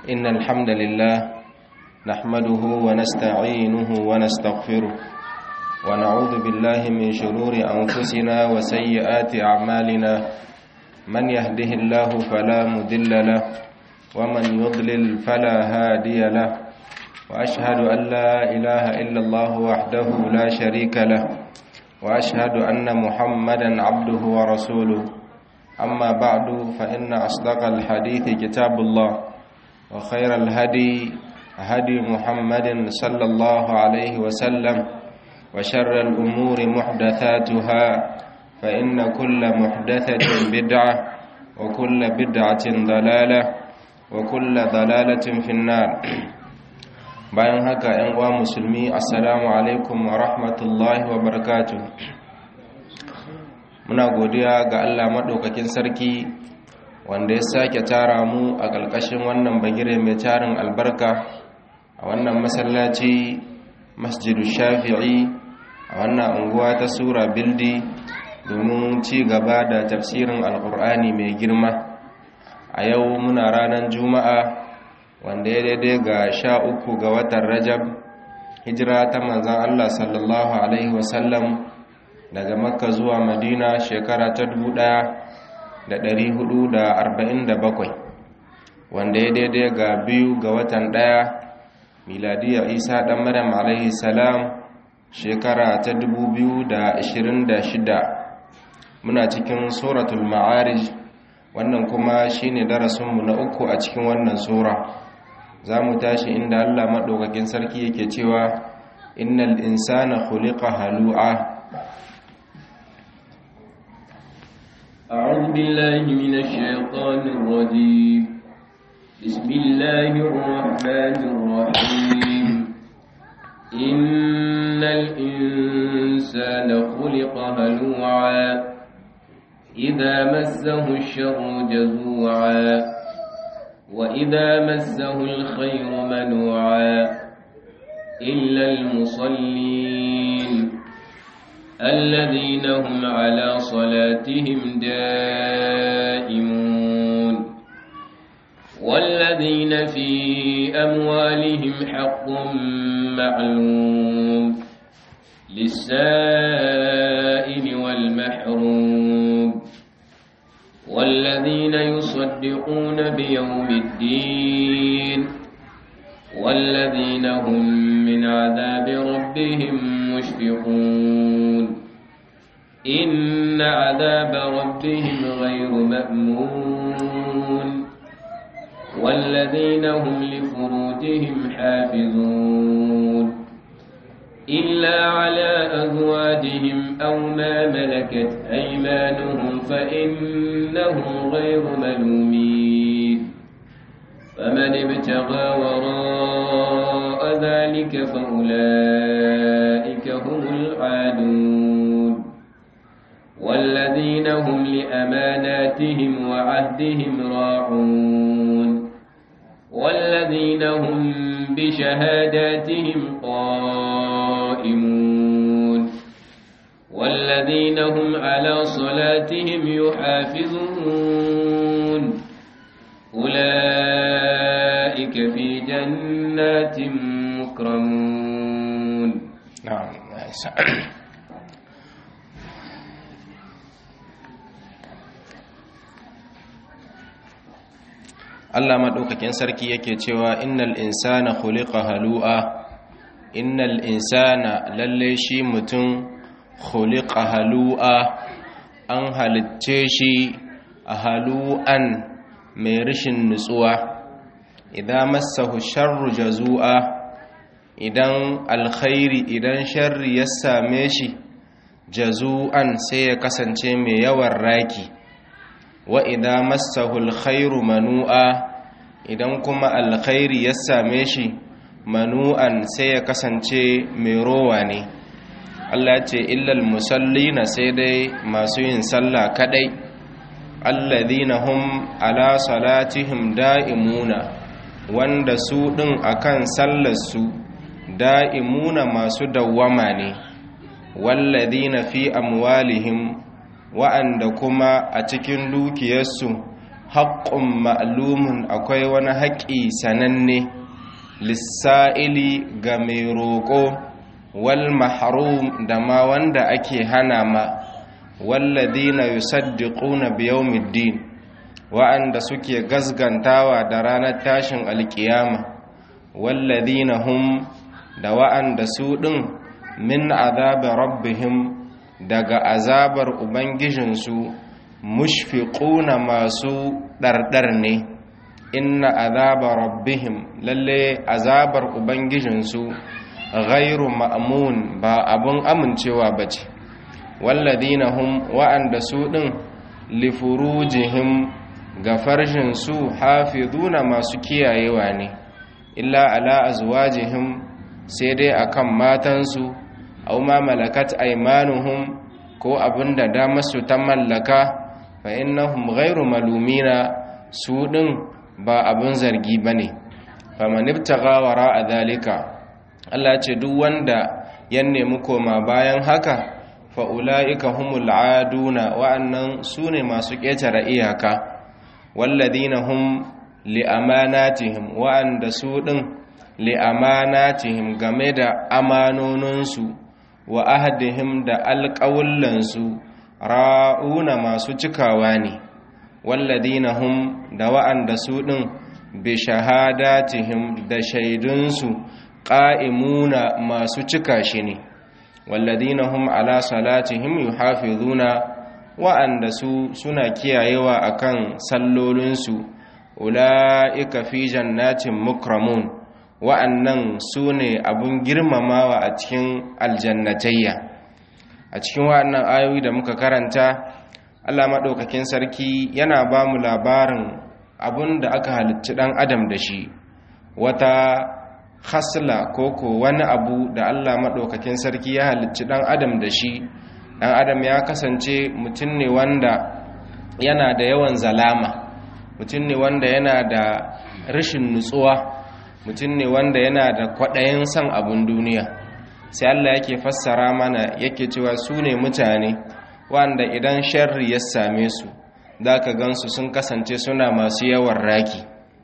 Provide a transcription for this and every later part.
إن الحمد لله نحمده ونستعينه ونستغفره ونعوذ بالله من شرور أنفسنا وسيئات أعمالنا من يهده الله فلا مضل له ومن يضلل فلا هادي له وأشهد أن لا إله إلا الله وحده لا شريك له وأشهد أن محمدا عبده ورسوله أما بعد فإن أصدق الحديث كتاب الله وخير الهدي هدي محمد صلى الله عليه وسلم وشر الأمور محدثاتها فإن كل محدثة بدعة وكل بدعة ضلالة وكل ضلالة في النار bayan haka ‘yan uwa musulmi assalamu alaikum wa rahmatullahi wa barakatu muna godiya ga allah maɗaukakin sarki wanda ya sake tara mu a ƙarƙashin wannan bagire mai tarin albarka a wannan masallaci masjidu shafi'i a wannan unguwa ta sura bildi domin ci gaba da tafsirin alƙur'ani mai girma a yau muna ranar juma'a wanda ya daidai ga sha uku ga watan rajab hijira ta manzan Allah sallallahu Alaihi wasallam daga makka zuwa madina shekara ta dubu ɗaya da ɗari hudu da arba'in da bakwai wanda ya daidai ga biyu ga watan ɗaya miladiya isa ɗan maryam alaihi salam shekara ta dubu biyu da ashirin da shida muna cikin suratul ma'arij wannan kuma shine darasinmu na uku a cikin wannan sura za mu tashi inda Allah maɗaukakin sarki yake cewa innal insana khuliqa halu'a أعوذ بالله من الشيطان الرجيم بسم الله الرحمن الرحيم إن الإنسان خلق هلوعا إذا مسه الشر جزوعا وإذا مسه الخير منوعا إلا المصلين الذين هم على صلاتهم دائمون والذين في أموالهم حق معلوم للسائل والمحروم والذين يصدقون بيوم الدين والذين هم من عذاب ربهم مشفقون إن عذاب ربهم غير مأمون والذين هم لفروجهم حافظون إلا على أزواجهم أو ما ملكت أيمانهم فإنهم غير ملومين فمن ابتغى وراء ذلك فأولئك هم العادون والذين هم لأماناتهم وعهدهم راعون والذين هم بشهاداتهم قائمون والذين هم على صلاتهم يحافظون أولئك في جنات مكرمون نعم Allah maɗaukakin sarki yake cewa innal insana khuliqa halu'a innal insana lalle shi mutum khuliqa halu'a an halitce shi a halu'an mai rashin nutsuwa idan massahu sharru jazu'a idan alkhairi idan sharri ya same shi jazu'an sai ya kasance mai yawan raki wa idan massahu alkhairu manu'a idan kuma alkhairi ya same shi manu'an sai ya kasance mai rowa ne Allah ce illal musallina sai dai masu yin sallah kadai alladhina hum ala salatihim da'imuna wanda su din akan sallarsu da'imuna masu dawwama ne walladhina fi amwalihim wa'anda kuma a cikin dukiyarsu haƙƙun ma'lumun akwai wani haƙƙi sananne lissa'ili ga mai roƙo wal mahrum da ma wanda ake hana ma walladina yusaddiquna biyawmiddin wa'anda suke gazgantawa da ranar tashin alkiyama walladina hum da wa'anda su ɗin min azabi rabbihim daga azabar ubangijinsu mushfiquna masu ɗarɗar ne inna azaba rabbihim lalle azabar ubangijinsu ghairu ma'mun ba abun amincewa bace walladina hum wa'anda su ɗin lifurujihim ga farjinsu hafizuna masu kiyayewa ne illa ala azwajihim sai dai akan matansu aw ma malakat aymanuhum ko abinda da masu ta mallaka fa innahum ghairu malumina su din ba abin zargi bane faman ibtagha wara dhalika Allah ce duk wanda ya nemi koma bayan haka fa ulaika humul aduna wa'annan sune masu ƙetare iyaka walladina hum li amanatihim wa'anda su din li amanatihim game da amanoninsu wa ahadihim da alƙawullansu ra'una masu cikawa ne walladina hum da wa'anda su ɗin bi shahadatihim da shaidunsu ƙa'imuna masu cika shi ne walladina hum ala salatihim yuhafizuna wa'anda su suna kiyayewa akan sallolinsu ula'ika fi jannatin mukramun wa'annan su ne abun girmamawa a cikin aljannatayya a cikin wa'annan ayoyi da muka karanta Allah maɗaukakin sarki yana ba mu labarin abun da aka halicci ɗan adam da shi wata hasla ko ko wani abu da Allah maɗaukakin sarki ya halicci ɗan adam da shi ɗan adam ya kasance mutum ne wanda yana da yawan zalama mutum ne wanda yana da rashin nutsuwa mutum ne wanda yana da kwaɗayin son abin duniya sai Allah yake fassara mana yake cewa su ne mutane wanda idan sharri ya same su za ka gansu sun kasance suna masu yawan raki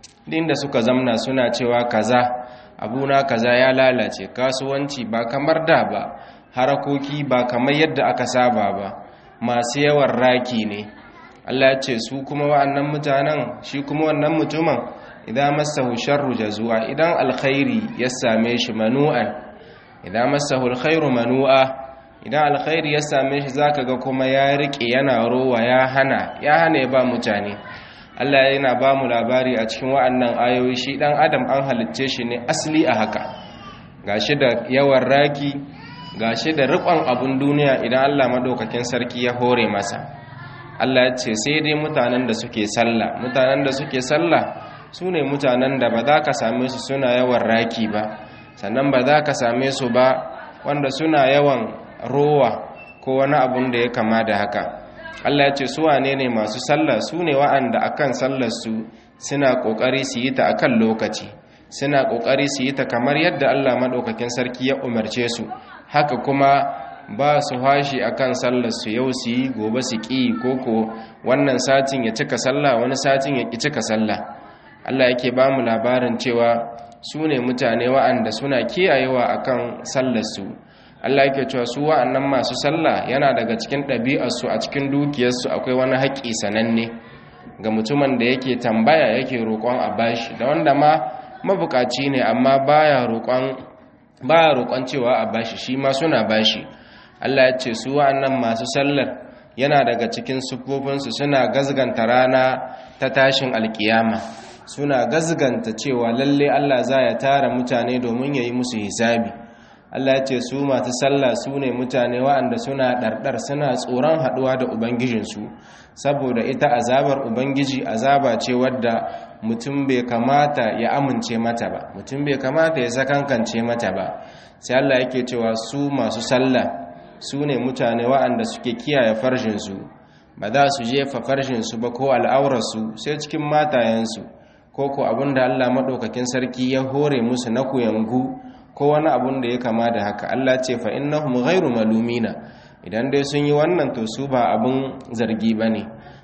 da suka zamna suna cewa kaza abuna kaza ya lalace kasuwanci ba kamar da ba harakoki ba kamar yadda aka saba ba masu yawan raki ne Allah ce su kuma wa'annan mutanen shi kuma wannan mutumin idan masahu sharru jazua idan alkhairi ya same shi manu'an idan masahu alkhairu manu'a idan alkhairi ya same shi zaka ga kuma ya rike yana rowa ya hana ya hana ya ba mutane Allah yana ba mu labari a cikin wa'annan ayoyi shi dan adam an halicce shi ne asli a haka gashi da yawan raki gashi da riƙon abun duniya idan Allah madaukakin sarki ya hore masa Allah ya ce sai dai mutanen da suke sallah mutanen da suke sallah su ne mutanen da ba za ka same su suna yawan raki ba sannan ba za ka same su ba wanda suna yawan rowa ko wani abun da ya kama da haka Allah ya ce su wane ne masu sallah su ne wa'anda akan sallar su suna kokari su yi ta akan lokaci suna kokari su yi ta kamar yadda Allah madaukakin sarki ya umarce su haka kuma ba su hashi akan sallar su yau su yi gobe su ƙi koko wannan satin ya cika sallah wani satin ya ƙi cika sallah Allah yake ba mu labarin cewa su ne mutane wa'anda suna kiyayewa akan sallar su Allah yake cewa su wa'annan masu sallah yana daga cikin ɗabi'arsu a cikin dukiyarsu akwai wani haƙƙi sananne ga mutumin da yake tambaya yake roƙon a bashi da wanda ma mabukaci ne amma baya roƙon baya roƙon cewa a bashi shi ma suna bashi Allah ya ce su wa'annan masu sallar yana daga cikin sufofinsu suna gazganta rana ta tashin alkiyama suna gazganta cewa lalle Allah za ya tara mutane domin ya yi musu hisabi Allah ya ce su masu sallah su ne mutane wa'anda suna ɗarɗar suna tsoron haɗuwa da ubangijinsu saboda ita azabar ubangiji azaba ce wadda mutum bai kamata ya amince mata ba mutum bai kamata ya sakankance mata ba sai Allah yake cewa su masu sallah su ne mutane wa'anda suke kiyaye farjinsu ba za su jefa farjinsu ba ko al'aurarsu sai cikin matayensu ko ko abinda Allah maɗaukakin sarki ya hore musu na kuyangu ko wani abun da ya kama da haka Allah ce fa innahum ghairu malumina idan dai sun yi wannan to su ba abun zargi bane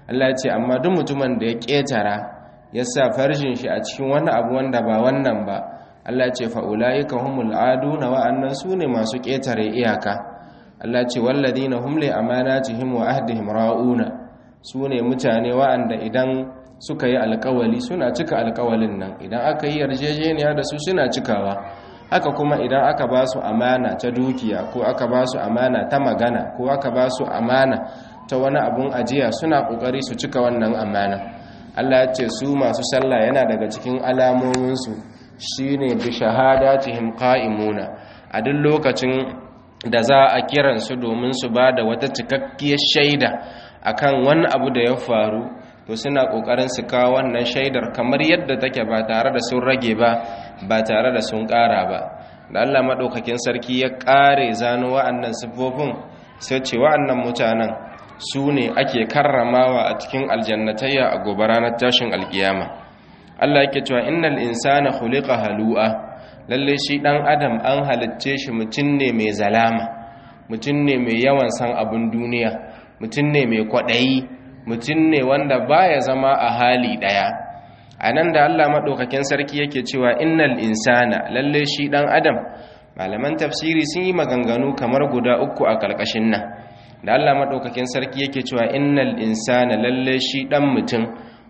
Allah ya ce amma duk mutumin da ya ƙetara ya sa farjin shi a cikin wani abu wanda ba wannan ba Allah ya ce fa ulaika humul aduna wa'annan sune masu ƙetare iyaka Allah ya ce walladina hum li amanatihim wa ahdihim ra'una sune mutane wa'anda idan suka yi alkawali suna cika alkawalin nan idan aka yi yarjejeniya da su suna cikawa haka kuma idan aka ba su amana ta dukiya ko aka ba su amana ta magana ko aka ba su amana ta wani abun ajiya suna kokari su cika wannan amana Allah ya ce su masu sallah yana daga cikin alamominsu shine bi shahadatihim qa'imuna a duk lokacin da za a kiransu domin su ba da wata cikakkiyar shaida akan wani abu da ya faru to suna kokarin su kawo wannan shaidar kamar yadda take ba tare da sun rage ba ba tare da sun ƙara ba da Allah madaukakin sarki ya ƙare zano wa'annan sifofin sai ce wa'annan mutanen su ne ake karramawa a cikin aljannatayya a gobe ranar tashin alkiyama Allah yake cewa innal insana khuliqa halu'a lalle shi dan adam an halicce shi mutum ne mai zalama mutum ne mai yawan san abun duniya mutum ne mai kwaɗayi mutum ne wanda baya zama a hali ɗaya a nan da allah maɗaukakin sarki yake cewa innal insana lalle shi ɗan adam malaman tafsiri sun yi maganganu kamar guda uku a ƙarƙashin nan da allah maɗaukakin sarki yake cewa innal insana lalle shi ɗan mutum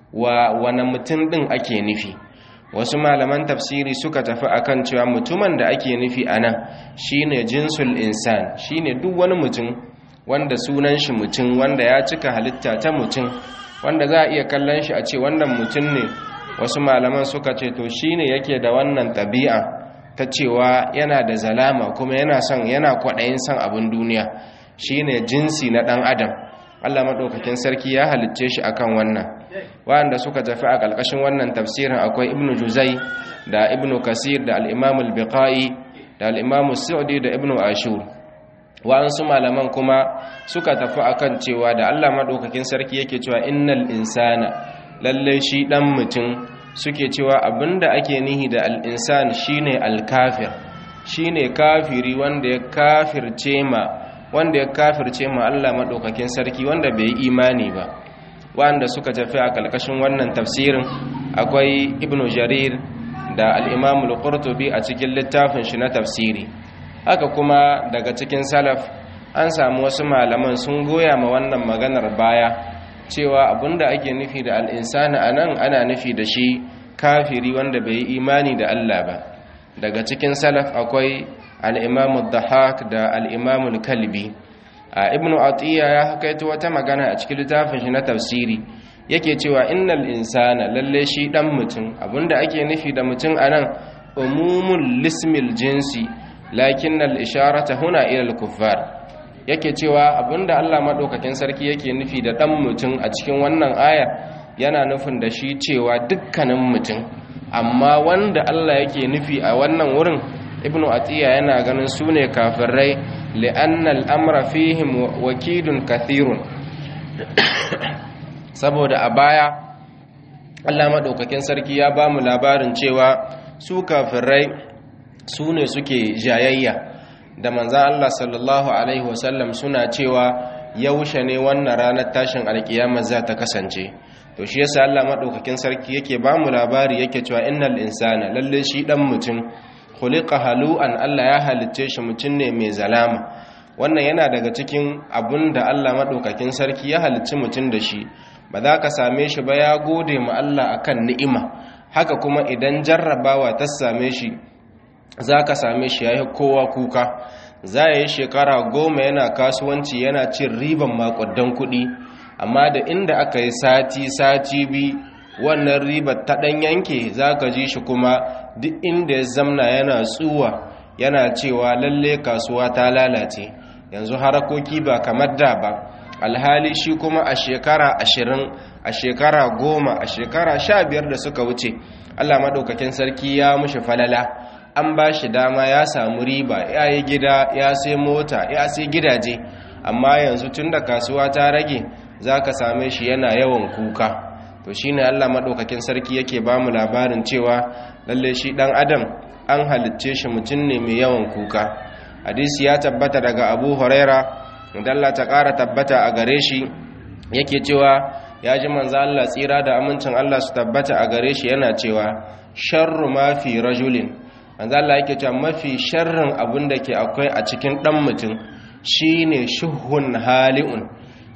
wa wani mutum ɗin ake nufi wasu malaman tafsiri suka tafi akan cewa mutumin da ake nufi a nan shine jinsul insan shine duk wani mutum wanda sunan shi mutum wanda ya cika halitta ta mutum wanda za a iya kallon shi a ce wannan mutum ne wasu malaman suka ce to shine yake da wannan ɗabi'a ta cewa yana da zalama kuma yana son yana kwaɗayin son abin duniya shine jinsi na ɗan adam Allah maɗaukakin sarki ya halicce shi akan wannan wanda suka tafi a ƙarƙashin wannan tafsirin akwai ibnu juzai da ibnu kasir da al-imam al-biqai da al-imam sa'di da ibnu ashur wa'ansu malaman kuma suka tafi akan cewa da Allah maɗaukakin sarki yake cewa innal insana lalle shi ɗan mutum suke cewa abinda ake nihi da al'insan shine alkafir shine kafiri wanda ya kafirce ma wanda ya kafirce ma Allah maɗaukakin sarki wanda bai yi imani ba wanda suka tafi a ƙarƙashin wannan tafsirin akwai ibnu jarir da al-imamul qurtubi a cikin littafin shi na tafsiri haka kuma daga cikin salaf an samu wasu malaman sun goya ma wannan maganar baya cewa abinda ake nufi da al'insani a nan ana nufi da shi kafiri wanda bai yi imani da Allah ba daga cikin salaf akwai al'imamu dahak da al'imamu kalbi a ibnu atiyya ya hakaito wata magana a cikin littafin shi na tafsiri yake cewa innal insana lalle shi dan mutum abinda ake nufi da mutum a nan umumul lismil jinsi lakin al-isharata huna ila al-kuffar yake cewa abinda Allah madaukakin sarki yake nufi da dan mutum a cikin wannan aya yana nufin da shi cewa dukkanin mutum amma wanda Allah yake nufi a wannan wurin ibnu atiya yana ganin sune kafirai li'anna al-amra fihim wakidun kathirun saboda a baya Allah madaukakin sarki ya bamu labarin cewa su kafirai su ne suke jayayya da manzan Allah sallallahu Alaihi wasallam suna cewa yaushe ne wannan ranar tashin alkiyama za ta kasance to shi yasa Allah maɗaukakin sarki yake ba mu labari yake cewa innal insana lalle shi ɗan mutum khuliqa halu'an Allah ya halicce shi mutum ne mai zalama wannan yana daga cikin abun da Allah maɗaukakin sarki ya halicci mutum da shi ba za ka same shi ba ya gode ma Allah akan ni'ima haka kuma idan jarrabawa ta same shi za ka same shi ya yi kowa kuka za ya yi shekara goma yana kasuwanci yana cin riban makudan kuɗi amma da inda aka yi sati-sati bi wannan ribar ta ɗan yanke za ka ji shi kuma duk inda ya zamna yana tsuwa yana cewa lalle kasuwa ta lalace yanzu harakoki ba kamar da ba alhali shi kuma a shekara ashirin a shekara goma a shekara sha biyar da suka wuce allah maɗaukakin sarki ya mushi falala an ba shi dama ya samu riba ya yi gida ya sai mota ya sai gidaje amma yanzu tun da kasuwa ta rage za ka same shi yana yawan kuka to shi ne allah maɗaukakin sarki yake ba mu labarin cewa lalle shi ɗan adam an halicce shi mutum ne mai yawan kuka hadisi ya tabbata daga abu huraira dalla ta ƙara tabbata a gare shi yake cewa ya ji manzo Allah tsira da amincin Allah su tabbata a gare shi yana cewa sharru ma fi rajulin manzo Allah yake cewa mafi sharrin abin da ke akwai a cikin dan mutum shine shuhun hali'un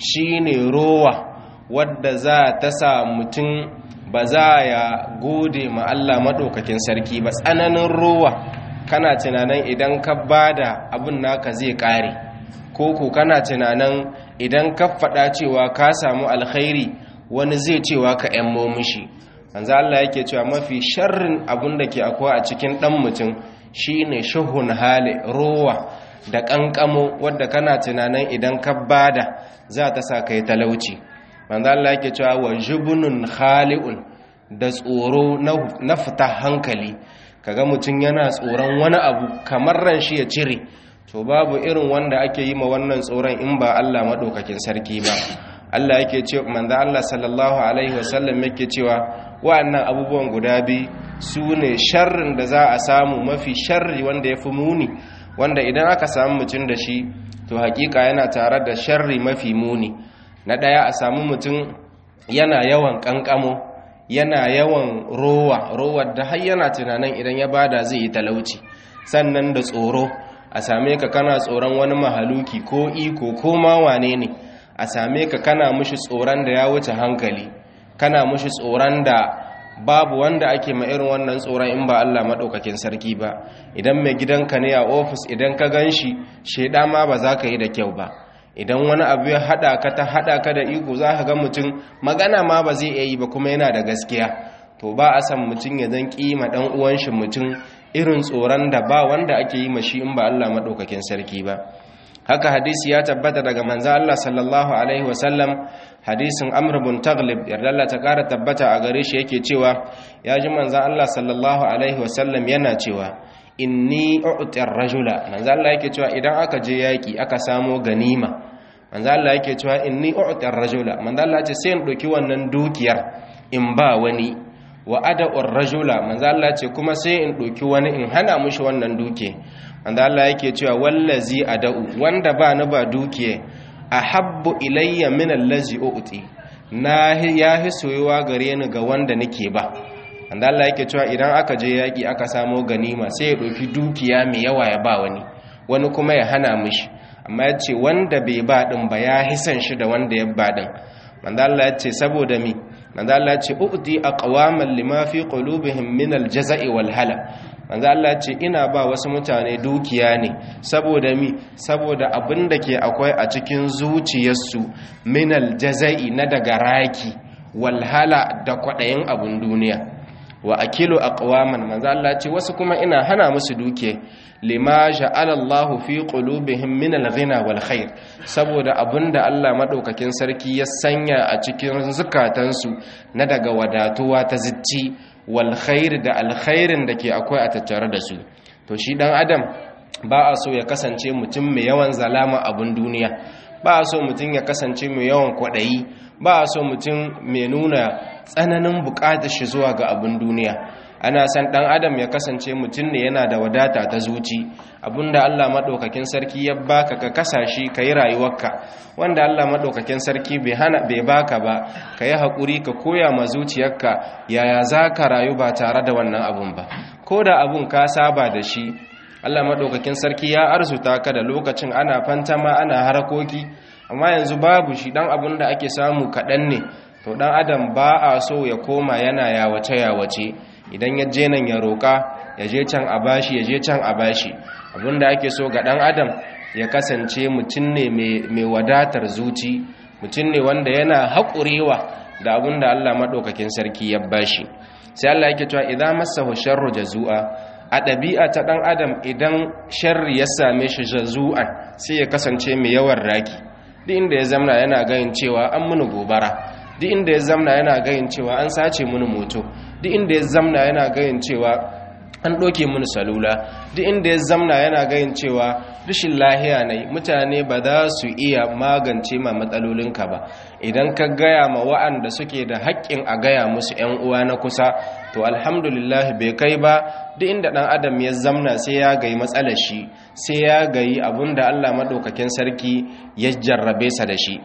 shine rowa wadda za ta sa mutum ba za ya gode ma Allah madaukakin sarki ba tsananin rowa kana tunanin idan ka bada abin naka zai kare koko kana tunanin idan ka faɗa cewa ka samu alkhairi wani zai cewa ka ‘yan momishi manzo Allah yake cewa mafi sharrin abin da ke akwai a cikin ɗan mutum shine shahun hali rowa da ƙanƙamo wadda kana tunanin idan ka bada za ta sa kai talauci manzo Allah yake cewa wa jubunun khali'un da tsoro na fita hankali kaga mutum yana tsoron wani abu kamar ran shi ya cire to babu irin wanda ake yi ma wannan tsoron in ba Allah madaukakin sarki ba Allah yake ce manzo Allah sallallahu alaihi wasallam yake cewa wa'annan abubuwan guda biyu su ne sharrin da za a samu mafi sharri wanda yafi muni wanda idan aka samu mutum da shi to hakika yana tare da sharri mafi muni na daya a samu mutum yana yawan kankamo yana yawan rowa rowar da har yana tunanin idan ya bada zai yi talauci sannan da tsoro a same ka kana tsoron wani mahaluki ko iko ko ma wane ne a same ka kana mushi tsoron da ya wuce hankali kana mushi tsoron da babu wanda ake ma irin wannan tsoron in ba Allah maɗaukakin sarki ba idan mai gidanka ne a ofis idan ka gan shi shaida ma ba za ka yi da kyau ba idan wani abu ya haɗa ka ta haɗa ka da iko za ka ga mutum magana ma ba zai iya yi ba kuma yana da gaskiya to ba a san mutum ya zan kima ɗan uwan shi mutum irin tsoron da ba wanda ake yi mashi in ba Allah maɗaukakin sarki ba haka hadisi ya tabbata daga manzo Allah sallallahu alaihi wasallam hadisin Amr bin Taghlib yarda Allah ta kara tabbata a gare shi yake cewa ya ji manzo Allah sallallahu alaihi wasallam yana cewa inni u'ti ar-rajula manzo Allah yake cewa idan aka je yaki aka samo ganima manzo Allah yake cewa inni u'ti ar-rajula manzo Allah ce sai in doki wannan dukiyar in ba wani wa ada'ur rajula manzo Allah ce kuma sai in doki wani in hana mushi wannan duke manzo Allah yake cewa wallazi ada'u wanda ba ni ba dukiye ahabbu ilayya min allazi u'ti na yahi soyuwa gare ni ga wanda nake ba manzo Allah yake cewa idan aka je yaki aka samo ganima sai ya doki dukiya mai yawa ya ba wani wani kuma ya hana mishi amma ya ce wanda bai ba din ba ya hisan shi da wanda ya ba din manzo Allah ya ce saboda mi manzo Allah ya ce u'ti aqwaman lima fi qulubihim min al-jaza'i wal hala manzo Allah ya ce ina ba wasu mutane dukiya ne saboda mi saboda abin da ke akwai a cikin zuciyarsu min al-jaza'i na daga raki wal hala da kwadayin abun duniya wa akilu aqwaman manzo Allah ya ce wasu kuma ina hana musu dukiya lima ja'ala Allahu fi qulubihim min al-ghina wal khair saboda abinda Allah madaukakin sarki ya sanya a cikin zukatansu na daga wadatuwa ta zicci wal khair da alkhairin da ke akwai a tattare da su to shi dan adam ba a so ya kasance mutum mai yawan zalama abun duniya ba a so mutum ya kasance mai yawan kwadayi ba a so mutum mai nuna tsananin bukatar shi zuwa ga abun duniya ana san dan adam ya kasance mutum ne yana da wadata ta zuci abinda Allah madaukakin sarki ya baka ka kasashi kai rayuwarka wanda Allah madaukakin sarki bai hana bai baka ba kai hakuri ka koya ma zuciyarka yaya zaka rayu ba tare da wannan abun ba koda abun ka saba da shi Allah madaukakin sarki ya arzuta ka da lokacin ana fantama ana harakoki amma yanzu babu shi dan abun da ake samu kadan ne to dan adam ba a so ya koma yana yawace yawace idan ya je nan ya roƙa ya je can a bashi ya je can a bashi abinda ake so ga ɗan adam ya kasance mutum ne mai wadatar zuci mutum ne wanda yana haƙurewa da abinda Allah maɗaukakin sarki ya bashi sai Allah yake cewa idan masahu sharru jazu'a a ɗabi'a ta ɗan adam idan sharri ya same shi jazu'an sai ya kasance mai yawan raki duk inda ya zamna yana gayin cewa an muni gobara duk inda ya zamna yana gayin cewa an sace muni moto duk inda ya zamna yana gayin cewa an ɗoke mini salula duk inda ya zamna yana gayin cewa rashin lahiya ne mutane ba za su iya magance ma matsalolinka ba idan ka gaya ma wa'anda suke da haƙƙin a gaya musu 'yan uwa na kusa to alhamdulillah bai kai ba duk inda ɗan adam ya zamna sai ya gayi matsalar shi sai ya gayi abin da allah maɗaukakin sarki ya jarrabe sa da shi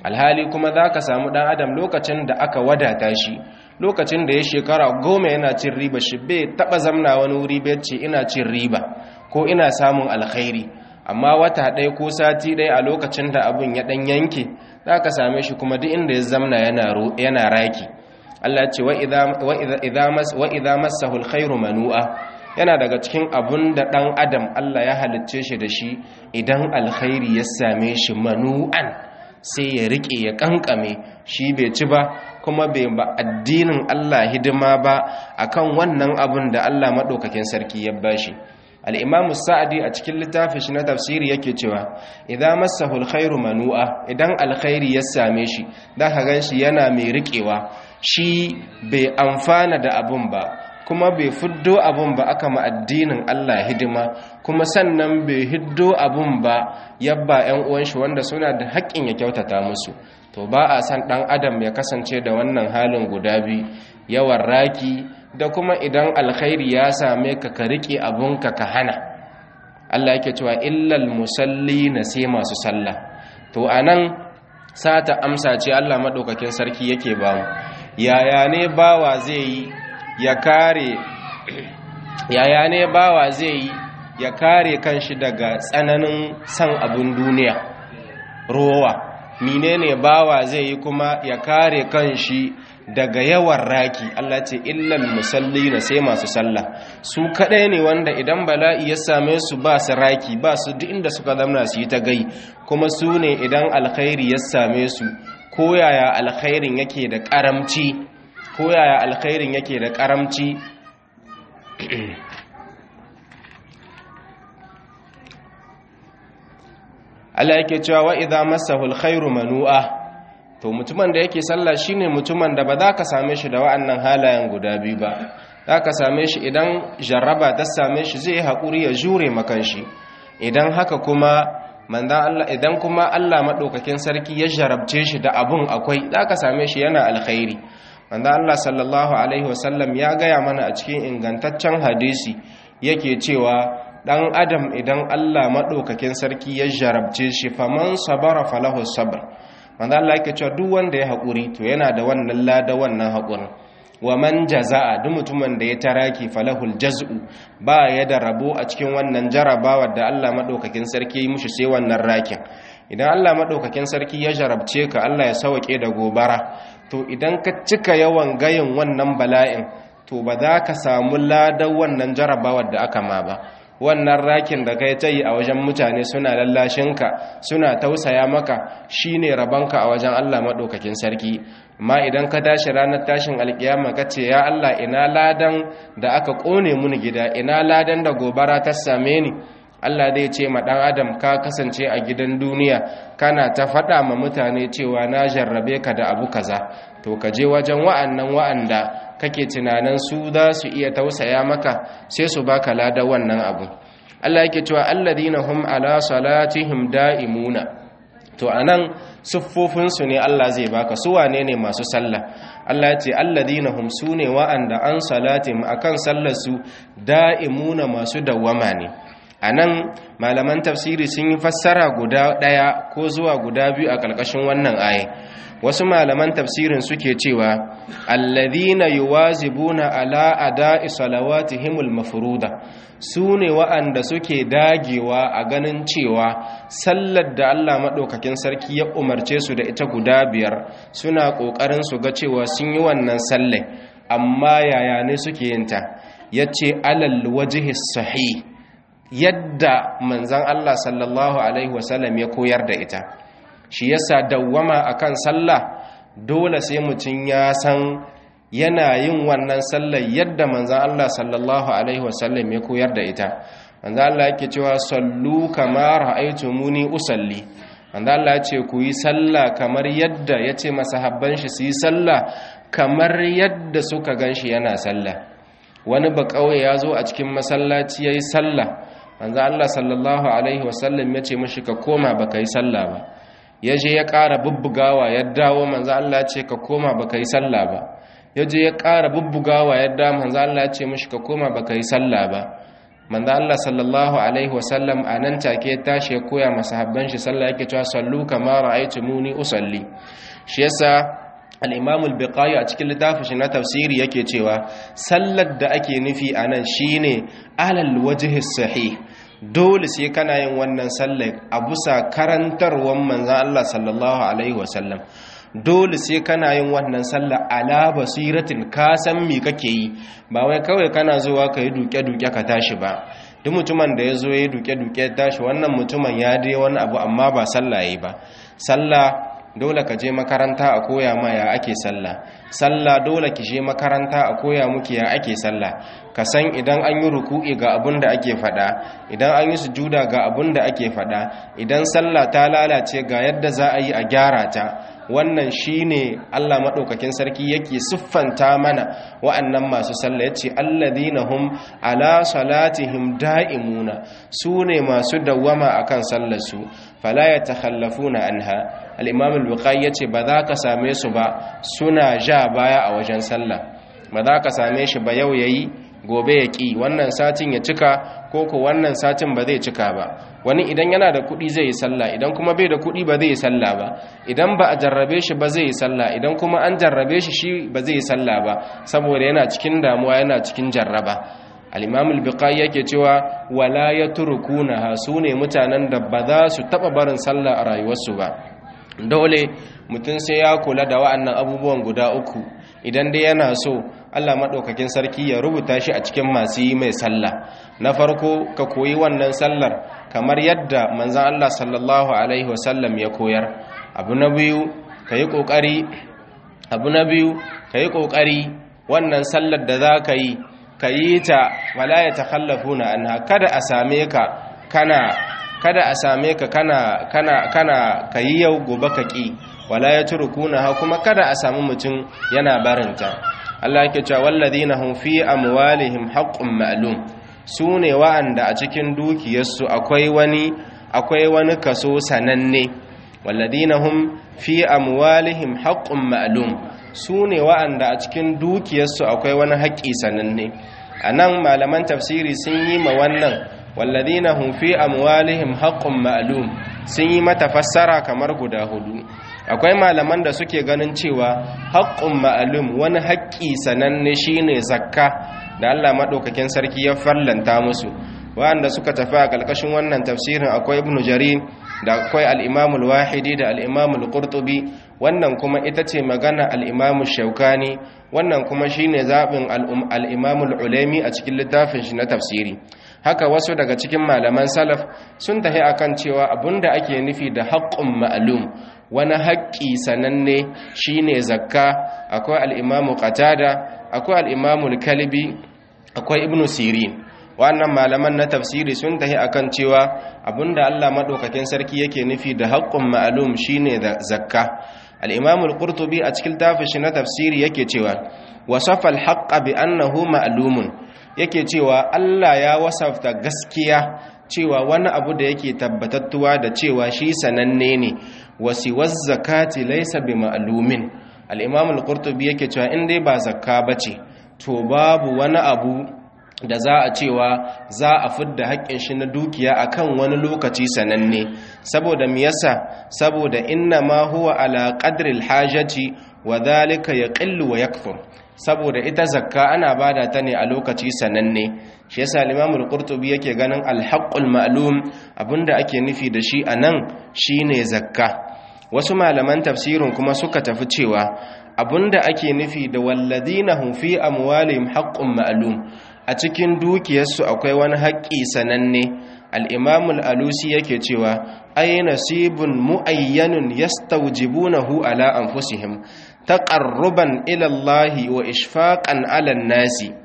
alhali kuma za ka samu ɗan adam lokacin da aka wadata shi lokacin da ya shekara goma yana cin riba shi bai taɓa zamna wani wuri bai ce ina cin riba ko ina samun alkhairi amma wata ɗaya ko sati ɗaya a lokacin da abin ya ɗan yanke za ka same shi kuma duk inda ya zamna yana raki Allah ce wa idha massahu alkhairu manu'a yana daga cikin abun da ɗan adam Allah ya halicce shi da shi idan alkhairi ya same shi manu'an sai ya riƙe ya ƙanƙame shi bai ci ba kuma bai ba addinin Allah hidima ba akan wannan abun da Allah maɗaukakin sarki ya bashi al'imamu sa'adi a cikin littafin shi na tafsiri yake cewa idan masahu alkhairu manu'a idan alkhairi ya same shi da ka gan shi yana mai riƙewa shi bai amfana da abun ba kuma bai fiddo abun ba aka ma addinin Allah hidima kuma sannan bai hiddo abun ba yabba 'yan uwan shi wanda suna da haƙƙin ya kyautata musu to ba a san ɗan adam ya kasance da wannan halin guda biyu yawan raki da kuma idan alkhairi ya same ka ka riƙe abunka ka hana Allah yake cewa illal musalli na sai masu sallah to anan sata amsa ce Allah madaukakin sarki yake ba mu yaya ne bawa zai yi ya kare yaya ne bawa zai yi ya kare kanshi daga tsananin san abun duniya rowa menene bawa zai yi kuma ya kare kanshi daga yawan raki Allah ce illal musallina sai masu sallah su kadai ne wanda idan bala'i ya same su ba su raki ba su duk inda suka zamna su yi ta gai kuma su ne idan alkhairi ya same su ko yaya alkhairin yake da karamci ko yaya alkhairin yake da karamci Allah yake cewa wa idza massahu alkhairu manu'a to mutumin da yake sallah shine mutumin da ba za ka same shi da wa'annan halayen guda biyu ba za ka same shi idan jarraba ta same shi zai haƙuri ya jure makan shi idan haka kuma manzan Allah idan kuma Allah maɗaukakin sarki ya jarabce shi da abun akwai za ka same shi yana alkhairi manzan Allah sallallahu alaihi wasallam ya gaya mana a cikin ingantaccen hadisi yake cewa dan adam idan Allah maɗaukakin sarki ya jarabce shi faman sabara falahu sabr manzo Allah yake cewa duk wanda ya haƙuri to yana da wannan lada wannan haƙurin wa man jaza'a duk mutumin da ya taraki falahul jaz'u ba ya da rabo a cikin wannan jarabawar da Allah madaukakin sarki ya mushi sai wannan rakin idan Allah madaukakin sarki ya jarabce ka Allah ya sauke da gobara to idan ka cika yawan gayin wannan bala'in to ba za ka samu ladan wannan jarabawar da aka ma ba wannan rakin da kai ta yi a wajen mutane suna lallashinka suna tausaya maka shine rabanka a wajen Allah maɗaukakin sarki amma idan ka tashi ranar tashin alkiyama ka ce ya Allah ina ladan da aka ƙone muni gida ina ladan da gobara ta same ni Allah zai ce ma ɗan adam ka kasance a gidan duniya kana ta faɗa ma mutane cewa na jarrabe ka da abu kaza to ka je wajen wa'annan wa'anda kake tunanin su za su iya tausaya maka sai su baka lada wannan abu Allah yake cewa alladhina hum ala salatihim da'imuna to anan siffofin su ne Allah zai baka su wane ne masu sallah Allah ya ce alladhina hum sune wa'anda an salatihim akan sallar su da'imuna masu dawwama ne anan malaman tafsiri sun yi fassara guda daya ko zuwa guda biyu a ƙarƙashin wannan aya wasu malaman tafsirin suke cewa alladhina yuwazibuna ala ada'i salawatihimul mafruda sune wa'anda suke dagewa a ganin cewa sallar da Allah madaukakin sarki ya umarce su da ita guda biyar suna kokarin su ga cewa sun yi wannan sallai amma yaya ne suke yin ta yace alal wajhi sahih yadda manzon Allah sallallahu alaihi wasallam ya koyar da ita shi yasa dawwama akan sallah dole sai mutum ya san yana yin wannan sallar yadda manzan Allah sallallahu alaihi wasallam ya koyar da ita manzan Allah yake cewa sallu kama ra'aytumuni usalli manzan Allah ce ku yi sallah kamar yadda yace masahabban shi su yi sallah kamar yadda suka ganshi yana sallah wani ba kauye ya zo a cikin masallaci yayi sallah manzan Allah sallallahu alaihi wasallam ya ce mashi ka koma baka yi sallah ba ya je ya ƙara bubbugawa ya dawo manzo Allah ce ka koma baka yi sallah ba ya je ya ƙara bubbugawa ya dawo manzo Allah ce mishi ka koma baka yi sallah ba manzo Allah sallallahu alaihi wasallam anan take tashi ya koya masahabban shi sallah yake cewa sallu kama ra'aytumuni usalli shi yasa al-imam al-biqai a cikin littafin shi na tafsiri yake cewa sallar da ake nufi anan shine alal wajhi sahih dole sai kana yin wannan sallar a bisa karantarwar manzon Allah sallallahu alaihi wasallam dole sai kana yin wannan sallah ala basiratin ka san me kake yi ba wai kawai kana zuwa ka yi duke-duke ka tashi ba duk mutumin da ya zo ya yi duke-duke tashi wannan mutumin ya dai wani abu amma ba sallah yi ba sallah dole ka je makaranta a koya ma ya ake sallah sallah dole ki je makaranta a koya muki ya ake sallah ka san idan an yi ruku'i ga abun da ake fada idan an yi sujuda ga abun da ake fada idan sallah ta lalace ga yadda za a yi a gyara ta wannan shine Allah madaukakin sarki yake siffanta mana wa'annan masu sallah yace alladhina hum ala salatihim da'imuna sune masu dawwama akan sallar su fala yatakhallafuna anha al-imam al-bukhari yace ba za ka same su ba suna ja baya a wajen sallah ba za ka same shi ba yau yayi gobe ya ƙi wannan satin ya cika ko ko wannan satin ba zai cika ba wani idan yana da kuɗi zai yi sallah idan kuma bai da kuɗi ba zai yi sallah ba idan ba a jarrabe shi ba zai yi sallah idan kuma an jarrabe shi shi ba zai yi sallah ba saboda yana cikin damuwa yana cikin jarraba al-imam al-biqai yake cewa wala yatrukunaha sune mutanen da ba za su taba barin sallah a rayuwarsu ba dole mutum sai ya kula da wa'annan abubuwan guda uku idan dai yana so Allah maɗaukakin sarki ya rubuta shi a cikin masu yi mai sallah na farko ka koyi wannan sallar kamar yadda manzan Allah sallallahu alaihi wasallam ya koyar abu na biyu ka yi ƙoƙari abu na biyu ka yi ƙoƙari wannan sallar da za ka yi ka yi ta wala ya takhallafu na anha kada a same ka kana kada a same ka kana kana kana kayi yau gobe ka ki wala ya turkuna ha kuma kada a samu mutum yana barinta Allah yake cewa walladhina hum fi amwalihim haqqun ma'lum sune wa'anda a cikin dukiyarsu akwai wani akwai wani kaso sananne walladhina hum fi amwalihim haqqun ma'lum sune wa'anda a cikin dukiyarsu akwai wani haƙƙi sananne anan malaman tafsiri sun yi ma wannan walladina hum fi amwalihim haqqun ma'lum sun yi mata fassara kamar guda hudu akwai malaman da suke ganin cewa haqqun ma'lum wani haƙƙi sananne shine zakka da Allah madaukakin sarki ya fallanta musu wanda suka tafi a kalkashin wannan tafsirin akwai ibnu jarir da akwai al-imam al-wahidi da al-imam al-qurtubi wannan kuma ita ce magana al-imam shaukani wannan kuma shine zabin al-imam al-ulaimi a cikin littafin shi na tafsiri haka wasu daga cikin malaman salaf sun tafi akan cewa abinda ake nufi da haqqun ma'lum wani haƙƙi sananne shine zakka akwai al-imam qatada akwai al-imam al-kalbi akwai ibnu sirin wannan malaman na tafsiri sun tahi akan cewa abinda Allah madaukakin sarki yake nufi da haqqun ma'lum shine da zakka al-imam al-qurtubi a cikin tafishi na tafsiri yake cewa wasafa al-haqqa bi annahu ma'lumun yake cewa Allah ya wasafta gaskiya cewa wani abu da yake tabbatattuwa da cewa shi sananne ne wasiwaz zakati laysa bi ma'lumin al-imam al-qurtubi yake cewa in dai ba zakka bace to babu wani abu da za a cewa za a fidda haƙƙin shi na dukiya akan wani lokaci sananne saboda me yasa saboda inna ma huwa ala qadril hajati wa dhalika yaqillu wa yakthur saboda ita zakka ana bada ta ne a lokaci sananne shi yasa al-Imam al-Qurtubi yake ganin al-haqqul ma'lum abinda ake nufi da shi anan shine zakka wasu malaman tafsirin kuma suka tafi cewa abinda ake nufi da walladina hum fi amwalihim haqqun ma'lum a cikin dukiyarsu akwai wani haƙƙi sananne al-Imam al-Alusi yake cewa ay nasibun muayyanun yastawjibunahu ala anfusihim taqarruban ila Allah wa ishfaqan ala nasi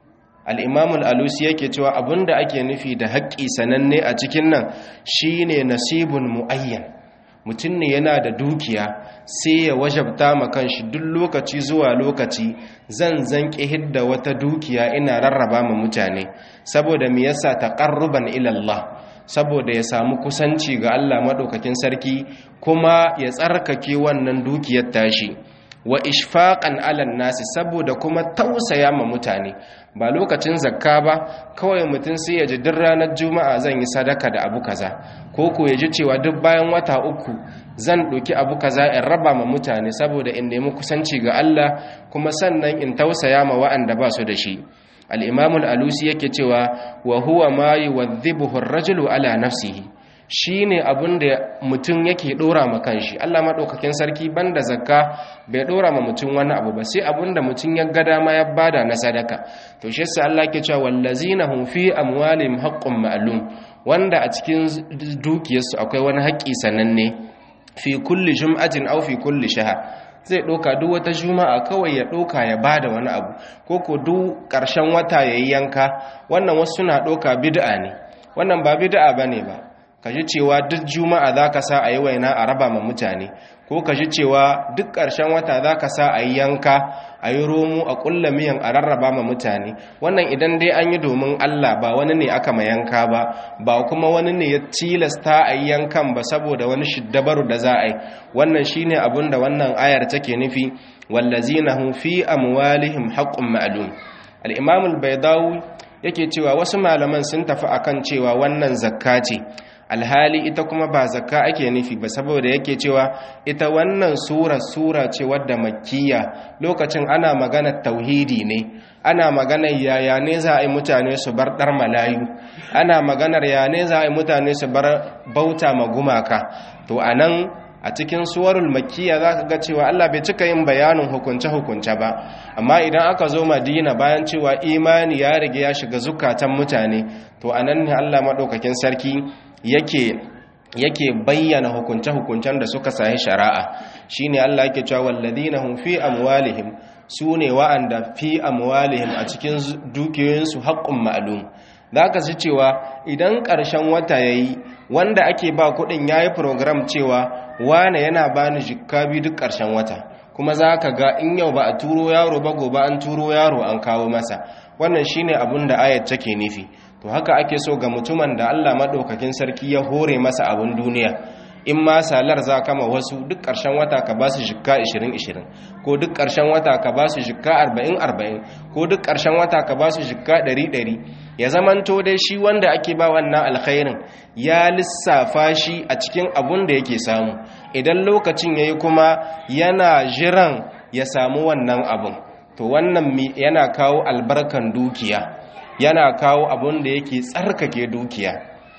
al-Imam al-Alusi yake cewa abinda ake nufi da haƙƙi sananne a cikin nan shine nasibun muayyan mutum ne yana da dukiya sai ya wajabta ma kanshi duk lokaci zuwa lokaci zan zanki hidda wata dukiya ina rarraba ma mutane saboda me yasa taqarruban ila Allah saboda ya samu kusanci ga Allah madaukakin sarki kuma ya tsarkake wannan dukiyar tashi wa ishfaqan alan nasi saboda kuma tausaya ma mutane ba lokacin zakka ba kawai mutum sai ya ji duk ranar juma'a zan yi sadaka da abu kaza ko ko ya ji cewa duk bayan wata uku zan ɗauki abu kaza in raba ma mutane saboda in nemi kusanci ga Allah kuma sannan in tausaya ma wa'anda ba su da shi al-imamul alusi yake cewa wa huwa ma yuwadhibuhu ar-rajulu ala nafsihi shi ne abin da mutum yake ɗora ma kanshi Allah maɗaukakin sarki banda zakka bai ɗora ma mutum wani abu ba sai abin da mutum ya ga dama ya bada na sadaka to shi yasa Allah ke cewa wallazina hum fi amwalihim haqqun ma'lum wanda a cikin dukiyarsu akwai wani haƙƙi sananne fi kulli jum'atin aw fi kulli shahr zai ɗauka duk wata juma'a kawai ya ɗauka ya bada wani abu ko ko duk ƙarshen wata yayi yanka wannan wasu suna ɗauka bid'a ne wannan ba bid'a bane ba ka ji cewa duk juma'a za ka sa a yi waina a raba ma mutane ko ka ji cewa duk ƙarshen wata za ka sa a yi yanka a yi romo a ƙulla miyan a rarraba ma mutane wannan idan dai an yi domin allah ba wani ne aka ma yanka ba ba kuma wani ne ya tilasta a yi yankan ba saboda wani shiddabaru da za a yi wannan shine abin da wannan ayar take nufi wallazina hum fi amwalihim haqqun ma'lum al-imam al-baydawi yake cewa wasu malaman sun tafi akan cewa wannan zakka ce alhali ita kuma ba zakka ake nufi ba saboda yake cewa ita wannan sura sura ce wadda makkiya lokacin ana magana tauhidi ne ana maganar yaya ne za a yi mutane su bar dar malayu ana maganar ya ne za a yi mutane su bar bauta ma gumaka to anan a cikin suwarul makkiya za ka ga cewa Allah bai cika yin bayanin hukunce-hukunce ba amma idan aka zo madina bayan cewa imani ya rige ya shiga zukatan mutane to anan ne Allah maɗaukakin sarki yake yake bayyana hukunce-hukuncen da suka sahi shari'a shine Allah yake cewa walladina hum fi amwalihim sune wa'anda fi amwalihim a cikin dukiyoyinsu haqqun ma'lum zaka ji cewa idan ƙarshen wata yayi wanda ake ba kuɗin yayi program cewa wane yana bani jikka bi duk ƙarshen wata kuma zaka ga in yau ba a turo yaro ba gobe an turo yaro an kawo masa wannan shine abin da ayat take nufi to haka ake so ga mutumin da Allah maɗaukakin sarki ya hore masa abin duniya in ma salar za kama wasu duk ƙarshen wata ka ba su jikka 20-20 ko duk ƙarshen wata ka ba su jikka 40-40 ko duk ƙarshen wata ka ba su jikka 100-100 ya zamanto dai shi wanda ake ba wannan alkhairin ya lissafa shi a cikin abun da yake samu idan lokacin ya yi kuma yana jiran ya samu wannan abun to wannan yana kawo albarkan dukiya yana kawo abun da yake tsarkake dukiya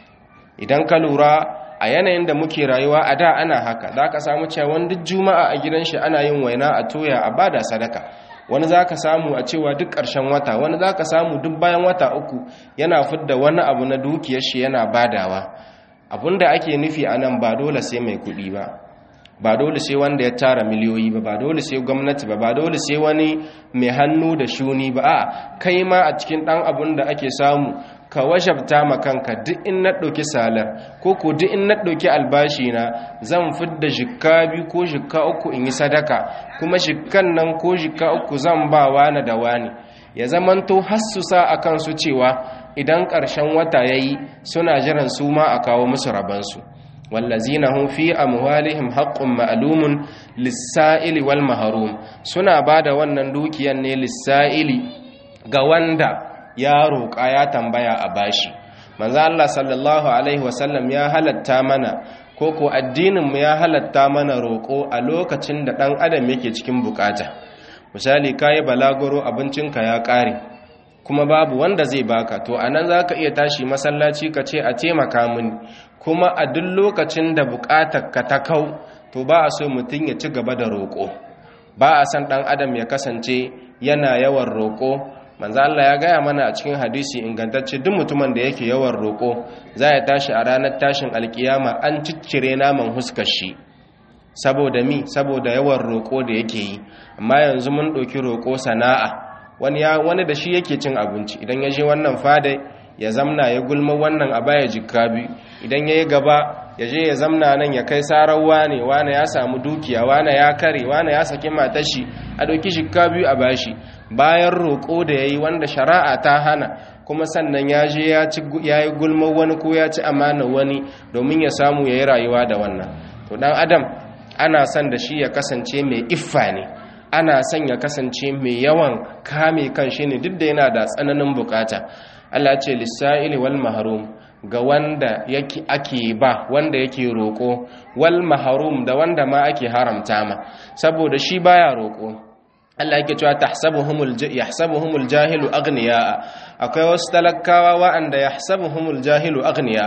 idan ka lura a yanayin da muke rayuwa a da ana haka za ka samu cewa duk juma'a a gidan shi ana yin waina a toya a bada sadaka wani za ka samu a cewa duk ƙarshen wata wani za ka samu duk bayan wata uku yana fidda wani abu na dukiyar shi yana badawa abun da ake nufi a nan ba dole sai mai kuɗi ba ba dole sai wanda ya tara miliyoyi ba ba dole sai gwamnati ba ba dole sai wani mai hannu da shuni ba a kai ma a cikin ɗan abun da ake samu ka wajabta ma kanka duk in na ɗauki salar ko ko duk in na ɗauki albashi na zan fidda jikka biyu ko jikka uku in yi sadaka kuma jikkan nan ko jikka uku zan ba wani da wani ya zamanto hassusa a kansu cewa idan ƙarshen wata ya yi suna jiran su ma a kawo musu rabansu wallazina hum fi amwalihim haqqun ma'lumun lis-sa'ili wal mahrum suna bada wannan dukiyan ne lis-sa'ili ga wanda ya roƙa ya tambaya a bashi manzo Allah sallallahu alaihi wasallam ya halatta mana ko ko addinin mu ya halatta mana roƙo a lokacin da dan adam yake cikin bukata misali kai balagoro abincinka ya ƙare kuma babu wanda zai baka to anan zaka iya tashi masallaci ka ce a taimaka mini kuma a duk lokacin da bukatar ka ta kau to ba a so mutum ya ci gaba da roƙo ba a san ɗan adam ya kasance yana yawan roƙo manzo Allah ya gaya mana a cikin hadisi ingantacce duk mutumin da yake yawan roƙo za ya tashi a ranar tashin alkiyama an ciccire naman huskar shi saboda mi saboda yawan roƙo da yake yi amma yanzu mun ɗauki roƙo sana'a wani ya wani da shi yake cin abinci idan ya je wannan fada ya zamna ya gulma wannan a baya jikka biyu idan ya yi gaba ya je ya zamna nan ya kai sarar wane wane ya samu dukiya wane ya kare wane ya saki matashi a ɗauki jikka biyu a bashi bayan roƙo da ya yi wanda shari'a ta hana kuma sannan ya je ya yi gulma wani ko ya ci amana wani domin ya samu ya yi rayuwa da wannan to ɗan adam ana son da shi ya kasance mai iffa ne ana son ya kasance mai yawan kame kan shi ne duk da yana da tsananin bukata Allah ce lissa'ili wal mahrum ga wanda yake ake ba wanda yake roko wal mahrum da wanda ma ake haramta ma saboda shi baya roko Allah yake cewa tahsabuhumul yahsabuhumul jahilu aghniya akwai wasu talakawa wa'anda yahsabuhumul jahilu aghniya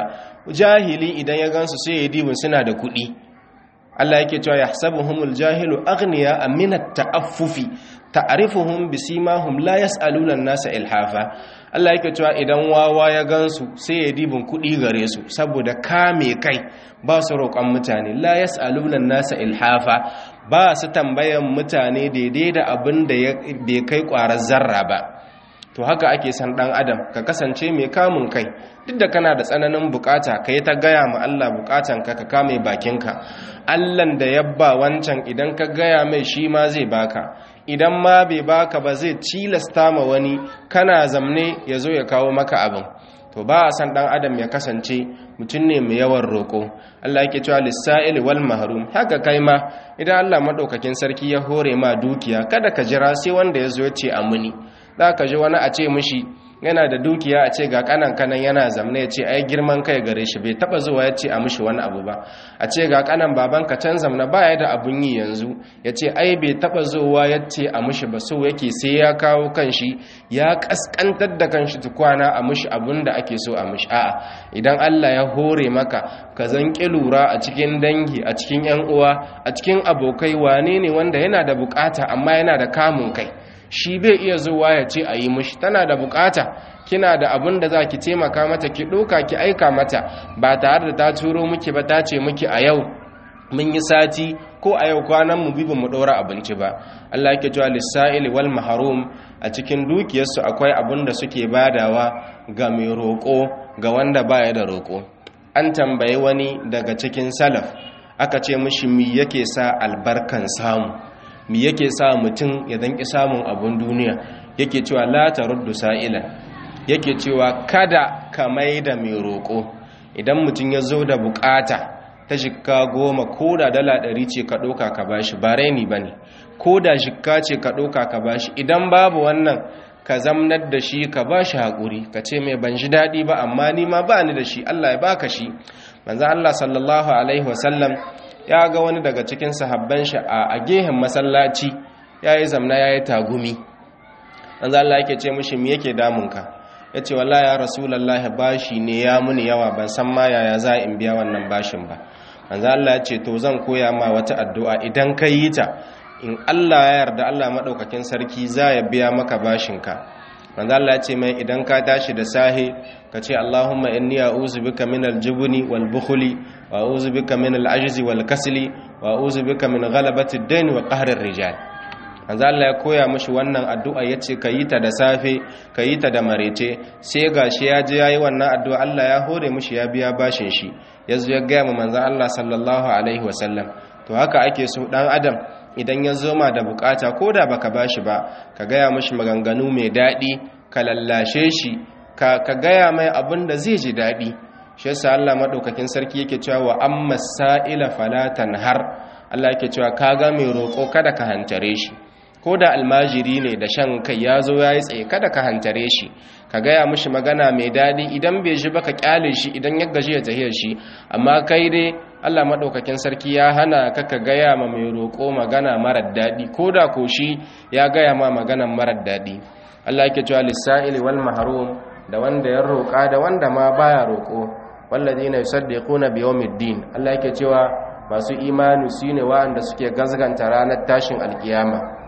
jahili idan ya gansu sai ya dibin suna da kuɗi Allah yake cewa yahsabuhumul jahilu aghniya min at-ta'affufi ta'rifuhum bisimahum la yas'aluna an-nasa ilhafa Allah yake cewa idan wawa ya gansu sai ya dibin kuɗi gare su saboda kame kai ba su roƙon mutane la yas'aluna an-nasa ilhafa ba su tambayan mutane daidai da abin da bai kai ƙwarar zarra ba to haka ake san ɗan adam ka kasance mai kamun kai duk da kana da tsananin bukata ka yi ta gaya ma Allah bukatanka ka kame bakinka Allahn da yabba wancan idan ka gaya mai shi ma zai baka idan ma bai baka ba zai cilasta ma wani kana zamne ya zo ya kawo maka abin to ba a san dan adam ya kasance mutum ne mai yawan roƙo Allah yake cewa lissa'il wal mahrum haka kai ma idan Allah madaukakin sarki ya hore ma dukiya kada ka jira sai wanda ya zo ya ce amuni za ka ji wani a ce mishi yana da dukiya a ce ga kanan kanan yana zamne ya ce ai girman kai gare shi bai taba zuwa ya ce a mishi wani abu ba a ce ga kanan baban ka can zamna baya da abun yi yanzu ya ce ai bai taba zuwa ya ce a mishi ba so yake sai ya kawo kanshi ya kaskantar da kanshi tukwana a mishi abun da ake so a mishi a'a idan Allah ya hore maka ka zanki lura a cikin dangi a cikin yan uwa a cikin abokai wane ne wanda yana da bukata amma yana da kamun kai shi bai iya zuwa ya ce a yi mushi tana da bukata kina da abin da za ki taimaka mata ki ɗauka ki aika mata ba tare da ta turo miki ba ta ce miki a yau mun yi sati ko a yau kwanan mu bi mu ɗora abinci ba Allah yake cewa lissa'ili wal mahrum a cikin dukiyarsu akwai abin da suke badawa ga mai roƙo ga wanda baya da roƙo an tambayi wani daga cikin salaf aka ce mishi mi yake sa albarkan samu mi yake sa mutum ya danki samun abun duniya yake cewa la taruddu sa'ilan yake cewa kada ka mai da mai roƙo idan mutum ya zo da bukata ta shikka goma ko da dala ɗari ce ka ɗauka ka bashi ba raini ba ne ko da shikka ce ka ɗauka ka bashi idan babu wannan ka zamnar da shi ka ba shi haƙuri ka ce mai ban ji daɗi ba amma ni ma ba ni da shi allah ya baka shi manzan allah sallallahu alaihi wasallam ya ga wani daga cikin sahabban shi a gehen masallaci ya yi zamna ya yi tagumi manzo Allah yake ce mishi me yake damunka yace wallahi ya rasulullahi bashi ne ya muni yawa ban san ma yaya za in biya wannan bashin ba manzo Allah ya ce to zan koya ma wata addu'a idan ka yi ta in Allah ya yarda Allah madaukakin sarki za ya biya maka bashinka manzo Allah ya ce mai idan ka tashi da sahe ka ce Allahumma inni a'udhu bika min al-jubni wal bukhli wa a'udhu bika min al-ajzi wal kasli wa a'udhu bika min ghalabati ad-dayn wa qahri ar-rijal manzo Allah ya koya mishi wannan addu'a yace ka yi ta da safe ka yi ta da marece sai gashi ya je yayi wannan addu'a Allah ya hore mishi ya biya bashin shi yazo ya ga mu manzo Allah sallallahu alaihi wasallam to haka ake so dan adam idan ya zo ma da bukata ko da baka bashi ba ka gaya mishi maganganu mai daɗi ka lallashe shi ka gaya mai abin da zai ji daɗi shi yasa Allah madaukakin sarki yake cewa wa amma sa'ila falatan har Allah yake cewa kaga mai roƙo kada ka hantare shi ko da almajiri ne da shan kai ya zo ya yi tsaye kada ka hantare shi ka gaya mishi magana mai daɗi idan bai ji ba ka kyale shi idan ya gaji ya tahiyar shi amma kai dai Allah maɗaukakin sarki ya hana ka ka gaya ma mai roƙo magana marar daɗi ko da ko shi ya gaya ma magana marar daɗi Allah yake cewa lissa'ili wal mahrum da wanda ya roƙa da wanda ma baya roƙo walladina yusaddiquna bi yawmiddin Allah yake cewa masu imani su ne wa'anda suke gazganta ranar tashin alkiyama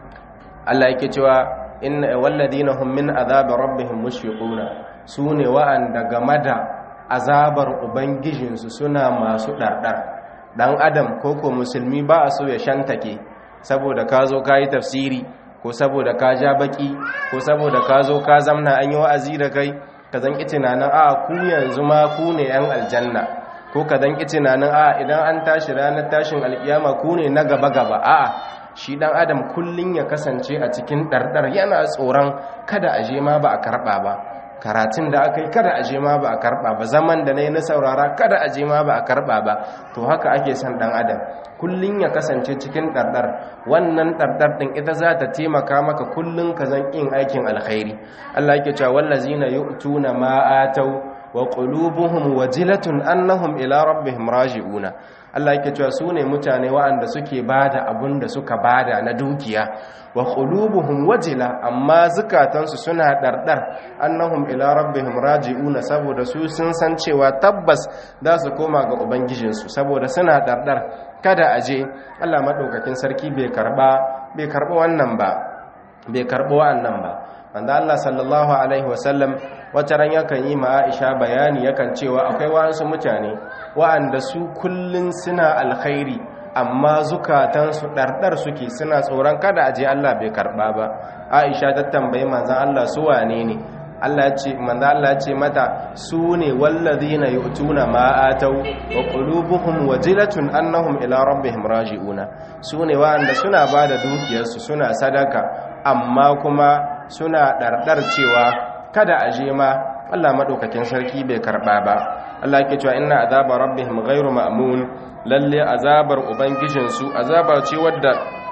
Allah yake cewa inna walladina hum min azabi rabbihim mushfiquna su ne wa'anda game da azabar ubangijinsu suna masu ɗarɗar ɗan adam ko ko musulmi ba a so ya shantake saboda ka zo ka yi tafsiri ko saboda ka ja baki ko saboda ka zo ka zamna an yi wa'azi da kai ka zan tunanin a ku yanzu ma ku ne yan aljanna ko ka zan tunanin a idan an tashi ranar tashin alkiyama ku ne na gaba gaba a'a shi dan adam kullun ya kasance a cikin ɗarɗar yana tsoron kada a je ma ba a karɓa ba karatun da aka yi kada a je ma ba a karba ba zaman da na yi na saurara kada a je ma ba a karba ba to haka ake son dan adam kullun ya kasance cikin ɗarɗar wannan ɗarɗar ɗin ita za ta taimaka maka kullun ka zan yin aikin alkhairi Allah yake cewa wallazina yu'tuna ma atau wa qulubuhum wajilatun annahum ila rabbihim raji'una Allah yake cewa su ne mutane waɗanda suke bada abun da suka bada na dukiya wa qulubuhum wajila amma zukatansu suna dardar annahum ila rabbihim raji'una saboda su sun san cewa tabbas za su koma ga ubangijinsu saboda suna dardar kada aje Allah madaukakin sarki bai karba bai karba wannan ba bai karba wannan ba wanda Allah sallallahu alaihi wasallam wata ran yakan yi ma Aisha bayani yakan cewa akwai wasu mutane wa'anda su kullun suna alkhairi amma zukatansu ɗarɗar suke suna tsoron kada aje Allah bai karɓa ba Aisha ta tambayi manzon Allah su wane ne Allah ya ce manzo Allah ya ce mata su ne wallazina yu'tuna ma atau wa qulubuhum wajilatun annahum ila rabbihim raji'una su ne wanda suna bada dukiyarsu suna sadaka amma kuma suna ɗarɗar cewa kada a je ma Allah maɗaukakin sarki bai karɓa ba Allah ke cewa inna azaba rabbihim ghairu ma'mun lalle azabar ubangijinsu azaba ce wadda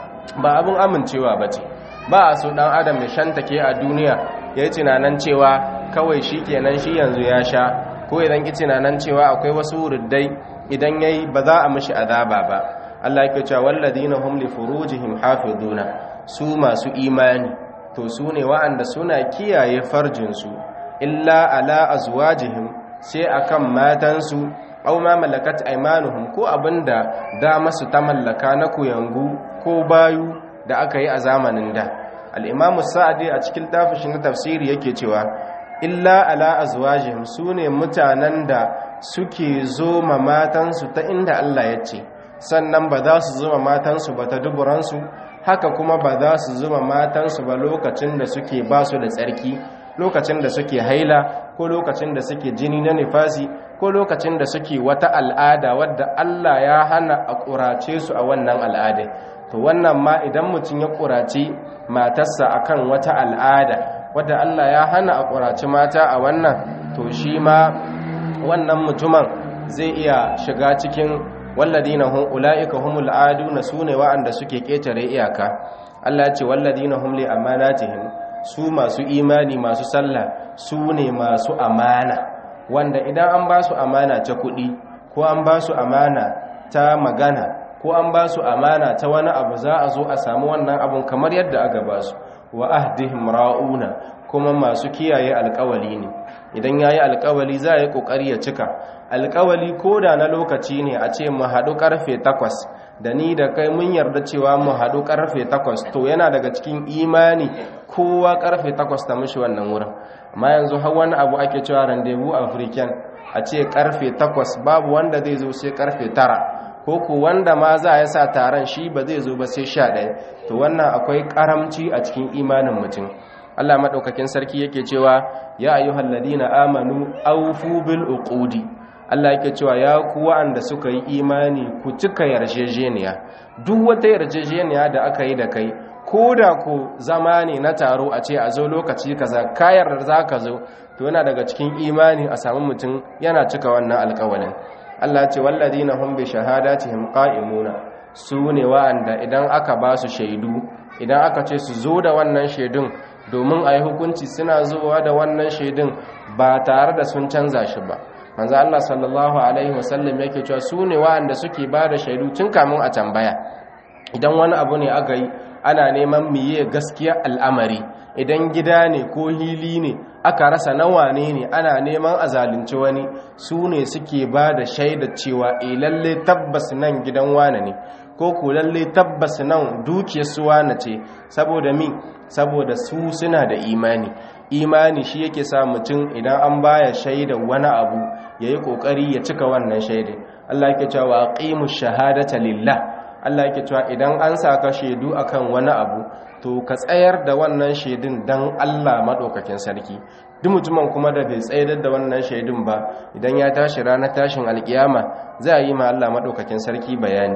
ba abin amincewa bace ba a so dan adam ya shantake a duniya yayi tunanan cewa kawai shi kenan shi yanzu ya sha ko idan ki tunanan cewa akwai wasu ruddai idan yayi ba za a mishi azaba ba Allah yake cewa walladina hum li furujihim hafizuna su masu imani to su ne wa'anda suna kiyaye farjinsu illa ala azwajihim sai akan matansu aw ma malakat aymanuhum ko abinda da masu ta mallaka na kuyangu ko bayu da aka yi a zamanin da al-imamu sa'di a cikin tafshin na tafsiri yake cewa illa ala azwajihim sune mutanen da suke zo ma matansu ta inda Allah ya ce sannan ba za su zuma matansu ba ta duburansu haka kuma ba za su zuma matansu ba lokacin da suke ba su da tsarki lokacin da suke haila ko lokacin da suke jini na nifasi ko lokacin da suke wata al'ada wadda Allah ya hana a ƙurace su a wannan al'ada to wannan ma idan mutum ya ƙurace matarsa akan wata al'ada wadda Allah ya hana a ƙurace mata a wannan to shi ma wannan mutumin zai iya shiga cikin walladina hum ulaika humul aduna sune wa'anda suke ketare iyaka Allah ya ce walladina hum li amanatihim su masu imani masu sallah su ne masu amana wanda idan an ba su amana ta kuɗi ko an ba su amana ta magana ko an ba su amana ta wani abu za a zo a samu wannan abun kamar yadda aka ba su wa ahdihim ra'una kuma masu kiyaye alkawali ne idan yayi alkawali za a yi kokari ya cika alkawali ko da na lokaci ne a ce mu haɗu karfe takwas da ni da kai mun yarda cewa mu haɗu karfe takwas to yana daga cikin imani kowa karfe takwas ta mishi wannan wurin amma yanzu har wani abu ake cewa rendezvous african a ce karfe takwas babu wanda zai zo sai karfe tara ko ku wanda ma za a sa taron shi ba zai zo ba sai sha ɗaya to wannan akwai karamci a cikin imanin mutum Allah maɗaukakin sarki yake cewa ya ayyuhal ladina amanu awfu bil uqudi Allah yake cewa ya ku wa'anda suka yi imani ku cika yarjejeniya duk wata yarjejeniya da aka yi da kai ko da ku zama ne na taro a ce a zo lokaci kaza kayar da za ka zo to yana daga cikin imani a samu mutum yana cika wannan alkawalin Allah ce walladina hum bi shahadatihim qa'imuna su ne wa'anda idan aka ba su shaidu idan aka ce su zo da wannan shaidun domin a yi hukunci suna zuwa da wannan shaidun ba tare da sun canza shi ba manzo Allah sallallahu alaihi wasallam yake cewa su ne wa'anda suke ba da shaidu tun kamun a tambaya idan wani abu ne aka yi ana neman miye gaskiya al'amari idan gida ne ko hili ne aka rasa nawa ne ne ana neman a zalunci wani su ne suke ba da shaida cewa e lalle tabbas nan gidan wane ne ko ku lalle tabbas nan dukiyar su wane ce saboda mi saboda su suna da imani imani shi yake sa mutum idan an baya shaida wani abu yayi kokari ya cika wannan shaida Allah yake cewa aqimu shahadata lillah Allah yake cewa idan an saka shaidu akan wani abu to ka tsayar da wannan shaidun dan Allah madaukakin sarki duk mutumin kuma da bai tsayar da wannan shaidun ba idan ya tashi ranar tashin alkiyama za a yi ma Allah madaukakin sarki bayani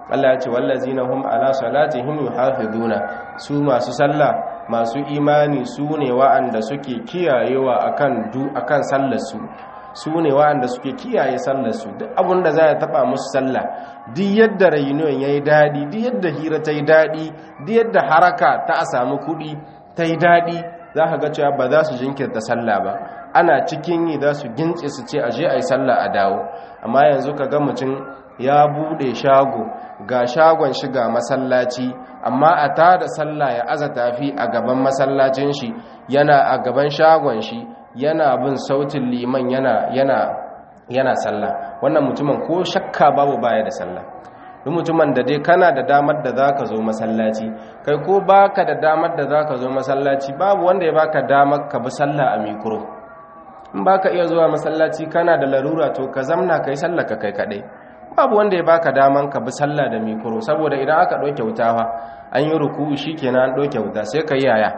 Allah ya ce wallazina hum ala salatihim yuhafizuna su masu sallah masu imani su ne wa'anda suke kiyayewa akan du akan sallar su su ne wa'anda suke kiyaye sallar su duk abin da za ya taba musu sallah duk yadda rayuwar yayi dadi duk yadda hira ta yi dadi duk yadda haraka ta a samu kudi ta yi dadi za ka ga cewa ba za su jinkirta sallah ba ana cikin yi za su gintse su ce aje a yi sallah a dawo amma yanzu ka ga mutum ya bude shago ga shagon shiga masallaci amma a tada sallah ya aza tafi a gaban masallacin shi yana a gaban shagon shi yana bin sautin liman yana yana yana sallah wannan mutumin ko shakka babu baya da sallah duk mutumin da dai kana da damar da zaka zo masallaci kai ko baka da damar da zaka zo masallaci babu wanda ya baka damar ka bi sallah a mikro in baka iya zuwa masallaci kana da larura to ka zamna kai sallah ka kai kadai babu wanda ya baka daman ka bi sallah da mikro saboda idan aka ɗauke wuta fa an yi ruku'u shikenan an ɗauke wuta sai ka yi yaya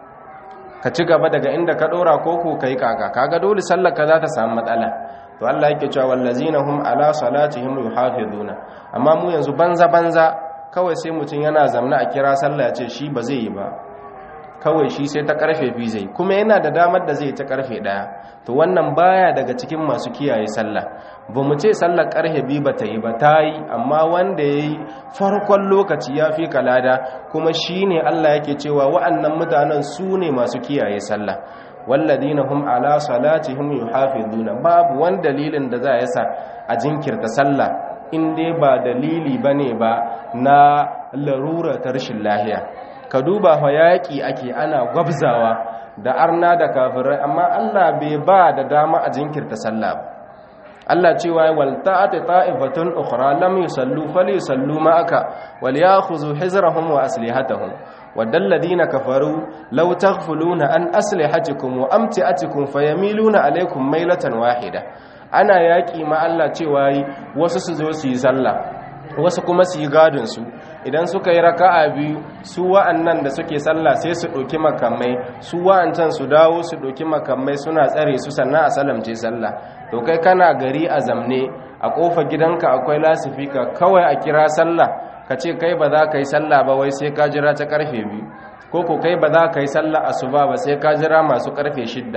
ka ci gaba daga inda ka ɗora koko ka yi kaka kaga dole sallar ka za ta samu matsala to Allah yake cewa wallazina hum ala salatihim yuhafizuna amma mu yanzu banza banza kawai sai mutum yana zamna a kira sallah ya ce shi ba zai yi ba kawai shi sai ta karfe biyu zai kuma yana da damar da zai ta karfe daya to wannan baya daga cikin masu kiyaye sallah ba mu ce sallar karfe biyu ba ta yi ba ta yi amma wanda ya yi farkon lokaci ya fi kalada kuma shi ne allah yake cewa wa'annan mutanen su ne masu kiyaye sallah walladina hum ala salatihim yuhafizuna babu wani dalilin da za ya sa a jinkirta sallah in dai ba dalili bane ba na larura ta rashin lahiya ka duba fa yaƙi ake ana gwabzawa da arna da kafirai amma Allah bai ba da dama a jinkirta sallah ba Allah cewa wal ta'ati ta'ifatun ukhra lam yusallu falyusallu ma'aka wal ya'khudhu hizrahum wa aslihatahum wadal ladina kafaru law taghfuluna an aslihatikum wa amti'atikum fayamiluna alaykum maylatan wahida ana yaƙi ma Allah cewa wasu su zo su yi sallah wasu kuma su yi gadinsu idan suka yi raka'a biyu su wa'annan da suke sallah sai su ɗauki makamai su wa'ancan su dawo su ɗauki makamai suna tsare su sannan a salamce sallah to kai kana gari a zamne a ƙofa gidanka akwai lasifika kawai a kira sallah ka ce kai ba za ka yi sallah ba wai sai ka jira ta karfe biyu ko ko kai ba za ka yi sallah asuba ba sai ka jira masu karfe shidda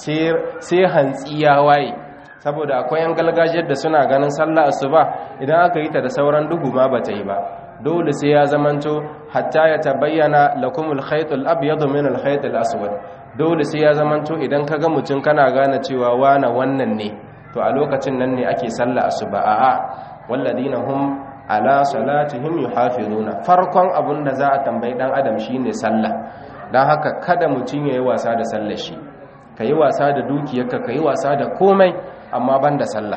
sai hantsi ya waye saboda akwai yan galgajiyar da suna ganin sallah asuba idan aka yi ta da sauran duhu ma bata yi ba dole sai ya zamanto hatta ya tabayyana lakumul khaytul abyadu min al khaytil aswad dole sai ya zamanto idan kaga mutum kana gane cewa wana wannan ne to a lokacin nan ne ake sallah asuba a'a walladina hum ala salatihim yuhafizuna farkon abun da za a tambayi dan adam shine sallah dan haka kada mutum yayi wasa da sallar shi kayi wasa da dukiyarka kayi wasa da komai amma ban da sallah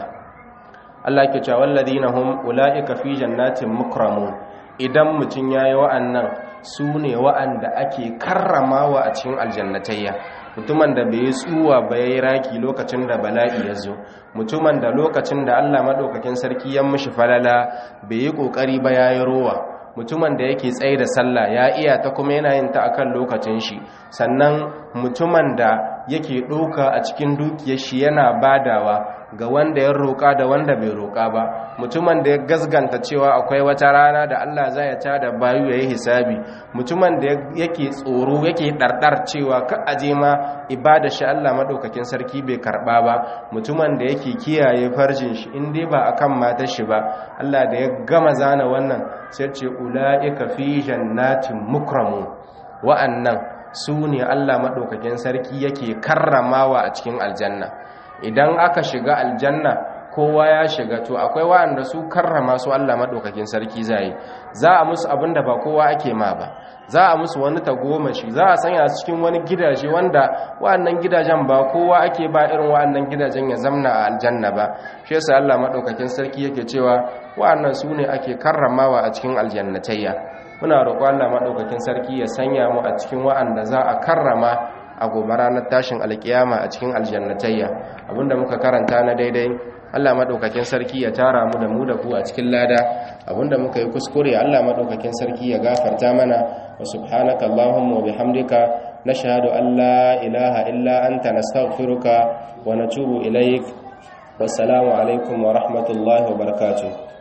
Allah ke cewa walladina hum ulaika fi jannatin mukramun idan mutun yayi wa'annan su ne wa'anda ake karramawa a cikin aljannatayya mutumin da bai tsuwa ba yayi raki lokacin da bala'i ya zo mutumin da lokacin da Allah madaukakin sarki ya mishi falala bai yi kokari ba yayi rowa mutumin da yake tsaye da sallah ya iya ta kuma yana yin ta akan lokacin shi sannan mutumin da yake ɗauka a cikin dukiyar shi yana badawa ga wanda ya roƙa da wanda bai roƙa ba mutumin da ya gasganta cewa akwai wata rana da Allah zai ya tada bayu yayi hisabi mutumin da yake tsoro yake ɗarɗar cewa ka aje ma ibada shi Allah madaukakin sarki bai karɓa ba mutumin da yake kiyaye farjin shi in dai ba akan matar shi ba Allah da ya gama zana wannan sai ce ulaika fi jannatin mukramu wa'annan su ne Allah maɗaukakin sarki yake karramawa a cikin aljanna idan aka shiga aljanna kowa ya shiga to akwai wa'anda su karrama su Allah maɗaukakin sarki zai za a musu abin da ba kowa ake ma ba za a musu wani tagomashi za a sanya su cikin wani gidaje wanda wa'annan gidajen ba kowa ake ba irin wa'annan gidajen ya zamna a aljanna ba shi yasa Allah maɗaukakin sarki yake cewa wa'annan su ne ake karramawa a cikin aljannatayya muna roƙo Allah maɗaukakin sarki ya sanya mu a cikin wa'anda za a karrama a gobe ranar tashin alkiyama a cikin aljannatayya abinda muka karanta na daidai Allah maɗaukakin sarki ya tara mu da mu da ku a cikin lada abinda muka yi kuskure Allah maɗaukakin sarki ya gafarta mana wa subhanaka allahumma wa bihamdika nashhadu an la ilaha illa anta nastaghfiruka wa natubu ilaik wassalamu alaikum wa rahmatullahi wa barakatuh